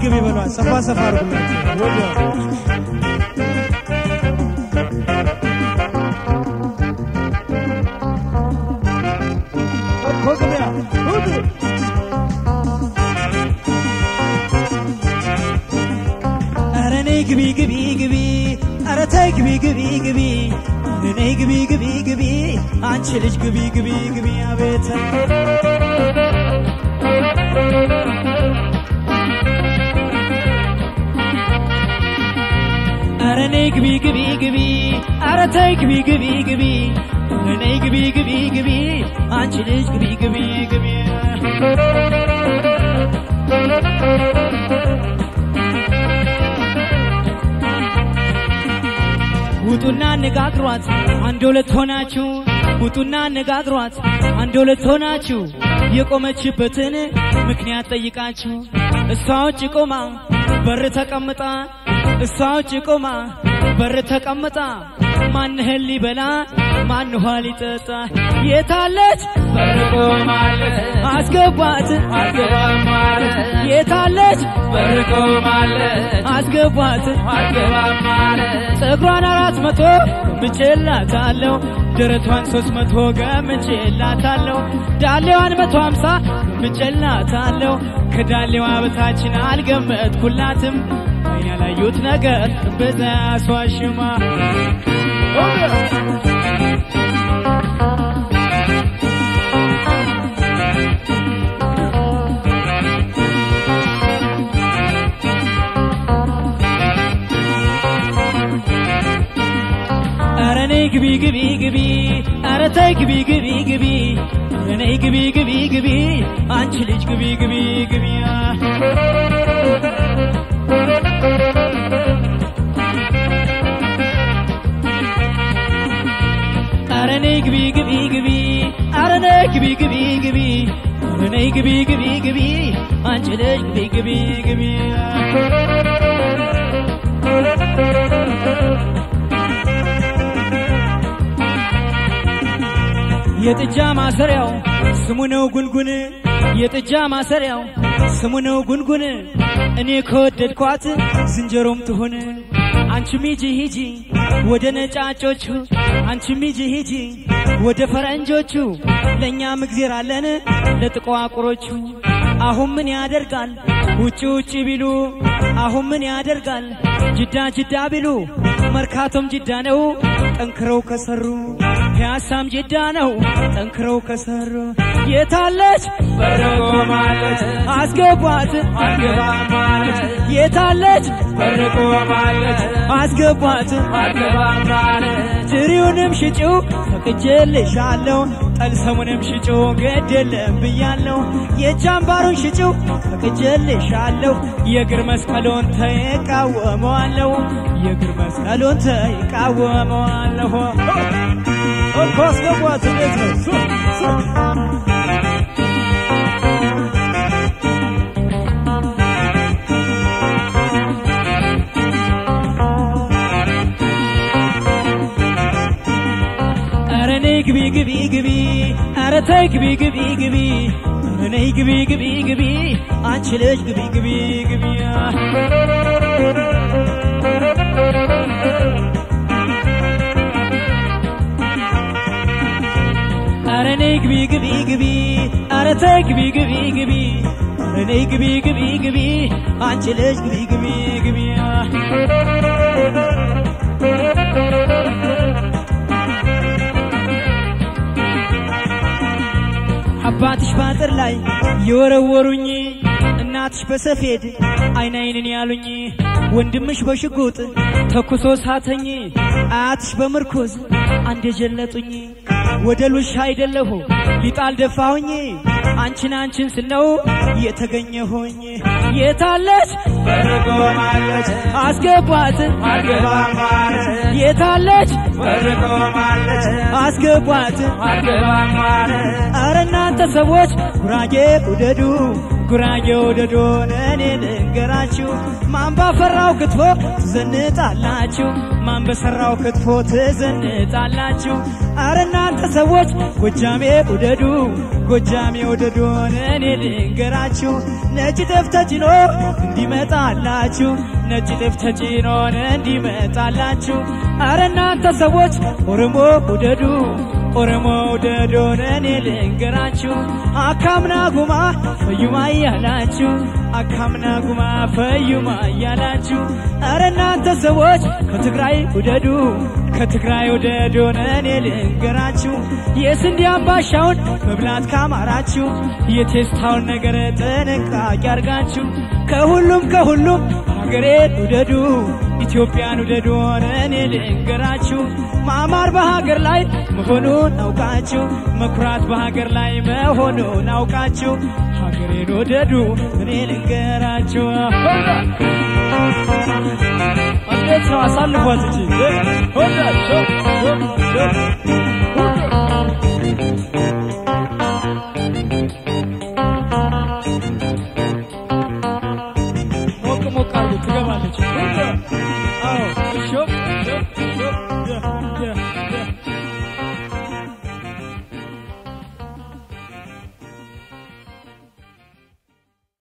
ግቢ በሏት። ሰፋ ሰፋ አድርጉላት። ወዲያ ኮግቢያ ሁሉ ኧረ ነይ ግቢ ግቢ ግቢ ኧረ ተይ ግቢ ግቢ ግቢ ኧረ ነይ ግቢ ግቢ ግቢ አንቺ ልጅ ግቢ ግቢ ግቢ አቤት ኧረ ነይ ግቢ ግቢ ግቢ ኧረ ተይ ግቢ ግቢ ግቢ ኧረ ነይ ግቢ ግቢ ግቢ አንቺ ልጅ ግቢ ግቢ ግቢ ውጡና አነጋግሯት አንድ ሁለት ሆናችሁ ውጡና አነጋግሯት አንድ ሁለት ሆናችሁ የቆመችበትን ምክንያት ጠይቃችሁ እሷ ውጭ ቆማ በር ተቀምጣ እሷ ውጭ ቆማ በር ተቀምጣ ማንህን ሊበላ ማን ውሃ ሊጠጣ የታለች በር ቆማለች አስገባት አልገባም ማለት የታለች በር ቆማለች አስገባት አልገባም ማለት ፀጉሯን አራት መቶ ገምቼላታለሁ ደረቷን ሶስት መቶ ገምቼላታለሁ ዳሌዋን መቶ ሀምሳ ገምቼላታለሁ ከዳሌዋ በታችን አልገመትኩላትም አይን ያላዩት ነገር በዛ ያስዋሽማ ኧረ ነይ ግቢ ግቢ ግቢ ኧረ ተይ ግቢ ግቢ ግቢ ኧረ ነይ ግቢ ግቢ ግቢ አንቺ ልጅ ግቢ ግቢ ግቢ ኧረ ነይ ግቢ ግቢ ግቢ ኧረ ነይ ግቢ ግቢ ግቢ ኧረ ነይ ግቢ ግቢ ግቢ አንቺ ልጅ ግቢ ግቢ ግቢ የጥጃ ማሰሪያው ስሙ ነው ጉንጉን የጥጃ ማሰሪያው ስሙ ነው ጉንጉን እኔ ከወደድኳት ዝንጀሮም ትሁን አንቺም ሂጂ ሂጂ ወደ ነጫጮቹ አንቺም ሂጂ ሂጂ ወደ ፈረንጆቹ ለእኛም እግዜር አለን ለጥቋቁሮቹ አሁን ምን ያደርጋል ውጭ ውጭ ቢሉ አሁን ምን ያደርጋል ጅዳ ጅዳ ቢሉ መርካቶም ጅዳ ነው ጠንክረው ከሰሩ ፒያሳም ጅዳ ነው ጠንክረው ከሰሩ የታለች በር ቆማለች አስገቧት አልገባም ማለት የታለች በር ቆማለች አስገቧት አልገባም ማለት ትሪውንም ሽጪው ፈቅጄልሻለሁ ጠልሰሙንም ሽጪው ግድ የለም ብያለሁ የጃምባሩን ሽጪው ፈቅጄልሻለሁ የእግር መስቀሉን ተይቃወመዋለሁ የእግር መስቀሉን ተይቃወመዋለሁ እኮ አስገቧት እንዴት ነው ሱ ሱ ኧረ ነይ ግቢ ግቢ ግቢ ኧረ ተይ ግቢ ግቢ ግቢ ኧረ ነይ ግቢ ግቢ ግቢ አንቺ ልጅ ግቢ ግቢ ግቢ ኧረ ነይ ግቢ ግቢ ግቢ ኧረ ተይ ግቢ ግቢ ግቢ ኧረ ነይ ግቢ ግቢ ግቢ አንቺ ልጅ ግቢ ግቢ ግቢ አባትሽ ባጥር ላይ የወረወሩኝ እናትሽ በሰፌድ አይን አይንን ያሉኝ ወንድምሽ በሽጉጥ ተኩሶ ሳተኝ አያትሽ በምርኩዝ አንድ የጀለጡኝ ወደ ሉሻ አይደለሁ ሊጣል ደፋሁኝ አንቺን አንቺን ስለው የተገኘሁኝ የታለች በር ቆማለች አስገቧት አልገባም ማለት የታለች በር ቆማለች አስገቧት አልገባም ማለት አረ እናንተ ሰዎች ጉራጌ ውደዱ ጉራጌ ውደዱን እኔ ልንገራችሁ ማን ባፈራው ክትፎ ትዘንጣላችሁ ማን በሰራው ክትፎ ትዘንጣላችሁ አረ እናንተ ሰዎች ጎጃሜ ውደዱ ጎጃሜ ውደዱን እኔ ልንገራችሁ ነጭ ጤፍ ተጭኖ እንዲመጣላችሁ ነጭ ጤፍ ተጭኖን እንዲመጣላችሁ አረ እናንተ ሰዎች ኦሮሞ ውደዱ ኦሮሞ ውደዱን እኔ ልንገራችሁ አካምና ጉማ ፈዩማ እያላችሁ አካምና ጉማ ፈዩማ እያላችሁ አረ እናንተ ሰዎች ከትግራይ ውደዱ ከትግራይ ውደዱን እኔ ልንገራችሁ የስንዴ አምባሻውን መብላት ካማራችሁ የቴስታውን ነገር ጥንቃቄ አርጋችሁ ከሁሉም ከሁሉም ሀገሬን ውደዱ ኢትዮጵያን ውደዱን እኔ ልንገራችሁ ማማር በሀገር ላይ መሆኑን አውቃችሁ መኩራት በሀገር ላይ መሆኑን አውቃችሁ ሀገሬን ውደዱ እኔ ልንገራችሁ እንዴት ነው አሳልፏት እንጂ ሞቅ ሞቅ አርጉ ትገባለች አዎ